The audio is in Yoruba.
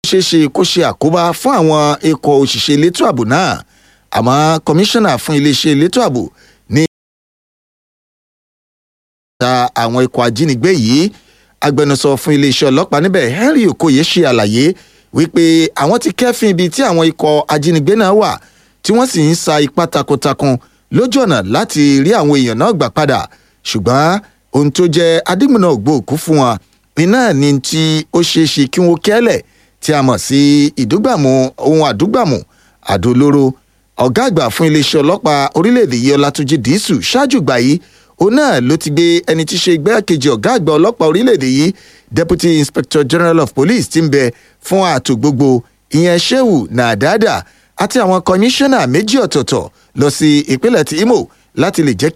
ṣeé ṣe kó ṣe àkóbá fún àwọn ikọ̀ òṣìṣẹ́ elétò ààbò náà àmọ́ kọmíṣánná fún iléeṣẹ́ elétò ààbò ní ta àwọn ikọ̀ ajínigbé yìí agbẹnusọ fún iléeṣẹ́ ọlọ́pàá níbẹ̀ henry okoye ṣe àlàyé wípé àwọn ti kẹ́fín ibi tí àwọn ikọ̀ ajínigbé náà wà tí wọ́n sì ń sa ipá takuntakun lójú ọ̀nà láti rí àwọn èèyàn náà gbà padà ṣùgbọ́n ohun tó jẹ́ adigunna ògbóòkú fún wọn iná ní tí ó ṣeé ṣe kí wọ́n kẹ́lẹ̀ tí a mọ̀ sí ìdúgbàmù ohun àdúgbàmù àdó olóró ọ̀gá àgbà fún iléeṣẹ́ ọlọ́pàá orílẹ̀-èdè yìí ọlátúnjì dísù ṣáájú gbà yìí òun náà ló ti gbé ẹni tí í ṣe igbákejì ọ̀gá àgbà ọlọ́pàá orílẹ̀-èdè yìí deputy inspector general of police ti ń bẹ fún ààtò gbogbo ìyẹn shehu nàdàdà àti àwọn kọmíṣánná méjì ọ̀tọ̀ọ̀tọ̀ lọ sí ìpínlẹ̀ tí imo láti lè jẹ́